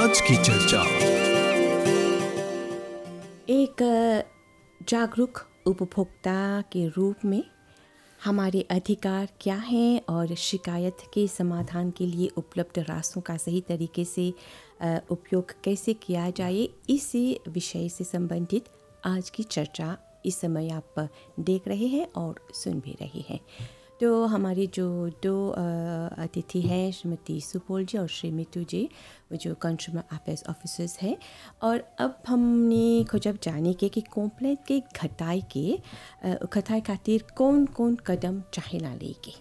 आज की चर्चा एक अ, जागरूक उपभोक्ता के रूप में हमारे अधिकार क्या हैं और शिकायत के समाधान के लिए उपलब्ध रास्तों का सही तरीके से अ, उपयोग कैसे किया जाए इसी विषय से संबंधित आज की चर्चा इस समय आप देख रहे हैं और सुन भी रहे हैं तो हमारे जो दो अ, अतिथि हैं श्रीमती सुपोल जी और श्री मितू जी वो जो कंज्यूमर अफेयर्स ऑफिसर्स हैं और अब हमने खोजब जाने के कि कंप्लेंट के घटाई के अ, घटाई खातिर कौन कौन कदम चाहेला लेके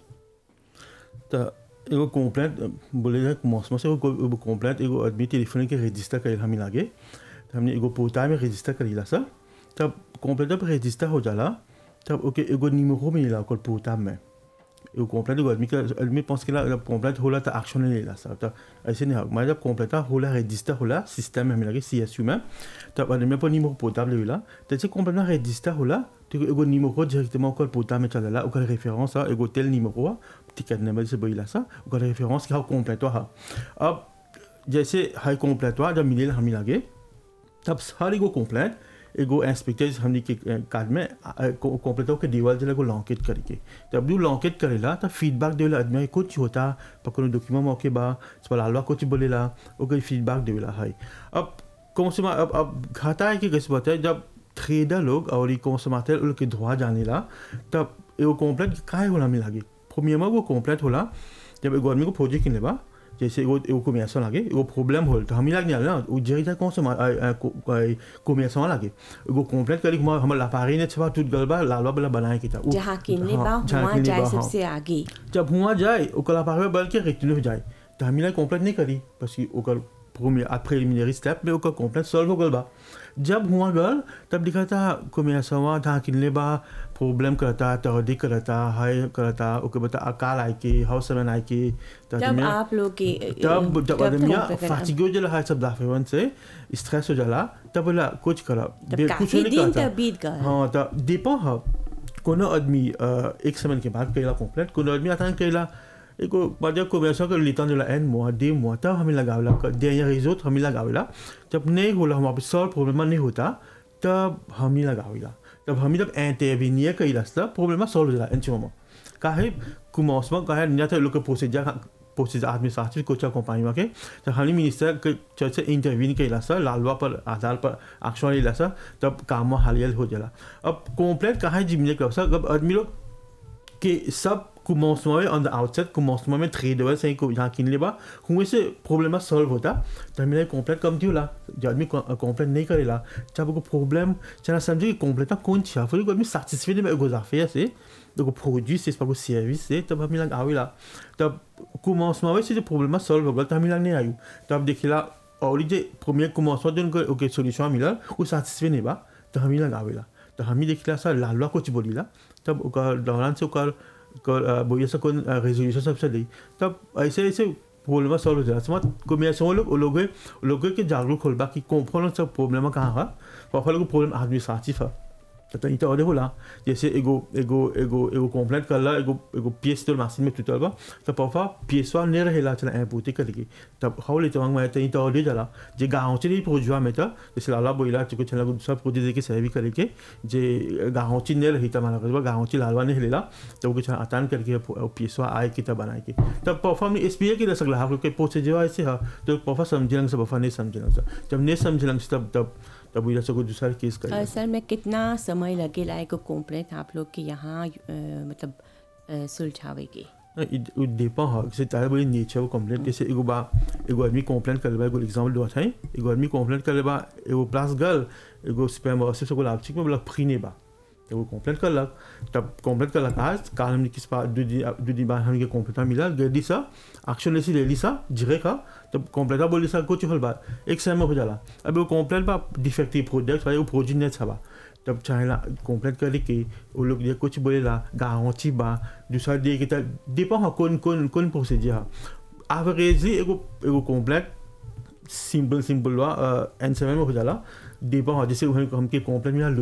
त एगो कंप्लेंट बोले जाए मौसम से एगो एगो कंप्लेंट एगो आदमी टेलीफोन के रजिस्टर करे हमें लागे तो हमने एगो पोर्टल में रजिस्टर करीला सर तब कंप्लेंट जब रजिस्टर हो जाला तब ओके एगो निमो मिलेला ओकर पोर्टल में एगो कंप्लेंट एगो आदमी के आदमी पहुंच के ला जब कंप्लेंट होला तो एक्शन नहीं लेला सर तो ऐसे नहीं हमारे जब कंप्लेंट होला रजिस्टर होला सिस्टम में हमें लगे सी एस यू में तब आदमी पर निमो पोर्टल लेला तो जैसे कंप्लेंट रजिस्टर होला तो एगो निमो डायरेक्टement ओकर पोर्टल में चलेला ओकर रेफरेंस एगो टेल निमो टिकट नंबर से बोला सा ओकर रेफरेंस का कंप्लेंट हा अब जैसे हाई कंप्लेंट जब मिलेला हमें लागे तब हर एगो कंप्लेंट एगो इंस्पेक्टर हमने के कार्ड में कंप्लेंट के दीवार जला को लॉन्केट करके तब जो लॉन्केट करेला तब फीडबैक देवेला आदमी के कुछ होता पकड़ो डॉक्यूमेंट मौके बा सवाल कुछ बोलेला ओकर फीडबैक देवेला है अब कौन से अब अब घाटा है कि कैसे बात है जब ट्रेडर लोग और ये कौन से माते लोग के धोआ जाने ला तब एगो कंप्लेंट काहे होला मिल लागे प्रीमियम वो कंप्लेंट होला जब एगो आदमी को फौजी किने बा जैसे एगो एगो कोमियासन लागे एगो प्रॉब्लम होल तो हमी लाग नहीं ना उ जई जा कौन से कोमियासन लागे एगो कंप्लेंट करी हम हमर लापारी ने छवा टूट गल बा लालवा वाला बनाए के था उ- जहाँ किनले हाँ, बा जहाँ वहाँ किनले जाए बा, हाँ। सबसे आगे जब हुआ जाए ओकर लापारी में बल्कि रेक्टिनो हो जाए तो हमी लाग कंप्लेंट नहीं करी parce que ओकर premier preliminary step में ओकर कंप्लेंट सॉल्व हो गल बा जब हुआ गल तब दिखा था कोमियासन था किनले बा प्रॉब्लम करता तहदी करता है करता ओके बता अकाल आए के हाउस सेवन आए के तो तब आदमी- आप लोग के तब जब तब आदमी complaint करना। फाटिग हो जाला है सब दाफेवन से स्ट्रेस हो जाला तब बोला कुछ करा तब बे- काफी नहीं दिन करता। तक बीत गए। हाँ तो डिपेंड है कोनो आदमी अ, एक समय के बाद करेला कंप्लेंट कोनो आदमी आता करेला एगो मतलब को वैसा कर लेता जो एन मुआ दे मुआ तब हमें लगावेला दे या रिजोर्ट हमें लगावेला जब नहीं होला हमारे सॉल्व प्रॉब्लम नहीं होता तब हमें लगावेला तब हमें जब इंटरवीनियर करेला तब प्रॉब्लम सॉल्व हो जाला इन चीजों में काहे कुमौसम काहे नहीं था लोग के प्रोसीजर प्रोसीजर आदमी साथ में कोचा कंपनी में के तो हमारी मिनिस्टर के चर्च से इंटरवीन करेला सर लालवा पर आधार पर एक्शन लेला सर तब काम हालियल हो जाला अब कंप्लेंट काहे जिम्मे कर सर अब आदमी लोग que सब commencement में on the outset commencement में trade ouais c'est को यहाँ किन लेबा हुए से प्रॉब्लम सॉल्व होता तो हमें कंप्लेंट कम थी होला जब आदमी कंप्लेंट नहीं करेला जब वो प्रॉब्लम चला समझे कि कंप्लेंट कौन छिया फिर आदमी satisfait में एगो affaire से donc produit c'est pas service c'est तब हमें लगा आवेला तब commencement में से जो प्रॉब्लम सॉल्व हो गया तो हमें लग नहीं आयु तब देखिला और ये premier commencement d'une ओके solution मिला वो satisfait नहीं बा तो हमें लग आवेला तो हमें देखिला सर लालवा कुछ बोलीला तब ओकर दौरान से ओकर ओकर बोलिए से कौन रेजोल्यूशन सबसे दी तब ऐसे ऐसे प्रॉब्लम सॉल्व हो जाला समझ को मैं समझ लोग लोग लोग के जागरूक होल बा कि कौन कौन सा प्रॉब्लम कहाँ है पर लोग प्रॉब्लम आदमी साची है तो इतना और होला जैसे एगो एगो एगो एगो कंप्लेंट करला एगो एगो पीएस तो मशीन में टूटल बा तो पापा पीएस वा नहीं रहेला चला ए पूती करके तब हाउ ले तो मैं तो इतना और जाला जे गांव से नहीं पहुंचवा में तो जैसे लाला बोला चुको चला सब कुछ दे के सेवी करके जे गांव ची नहीं रही तमारा कसबा गांव ची लालवा नहीं लेला तो वो कुछ आतान करके पीएस वा आए की तब बनाए के तब पापा ने एसपीए के रसगला हम लोग के पहुंचे जो ऐसे है तो पापा समझलंग से पापा नहीं समझलंग से जब नहीं समझलंग से तब तब तब वो से कोई दूसरा केस कर अ, सर में कितना समय लगेला एगो कंप्लेंट आप लोग के यहाँ अ, मतलब अ, सुलझावे के it dépend ha c'est ta bari nature ou complaint c'est ego ba ego admi complaint कर लेबा ego exemple doit है ego admi complaint कर लेबा ego place gal ego supermarché से को लाभ में ब्लॉक फ्री ने बा ego complaint कर लग तब complaint कर लग आज काल हमने किस बात दो दिन दो दिन बाद हमने complaint मिला गदी सा एक्शन लेसी ले ली सा जिरे का तब complaint बोली सा कुछ हल बात एक समय में हो जाला अब वो complaint बा डिफेक्टिव प्रोडक्ट वाले वो प्रोजेक्ट नहीं छबा तब चाहेला कंप्लेंट करे के वो लोग ये कुछ बोलेला गारंटी बा दूसरा दे के तब dépend कौन कौन कौन प्रोसीजर है एवरेज एगो एगो कंप्लेंट सिंपल सिंपल बा एन सेवन में हो जाला dépend जैसे हमके कंप्लेंट मिला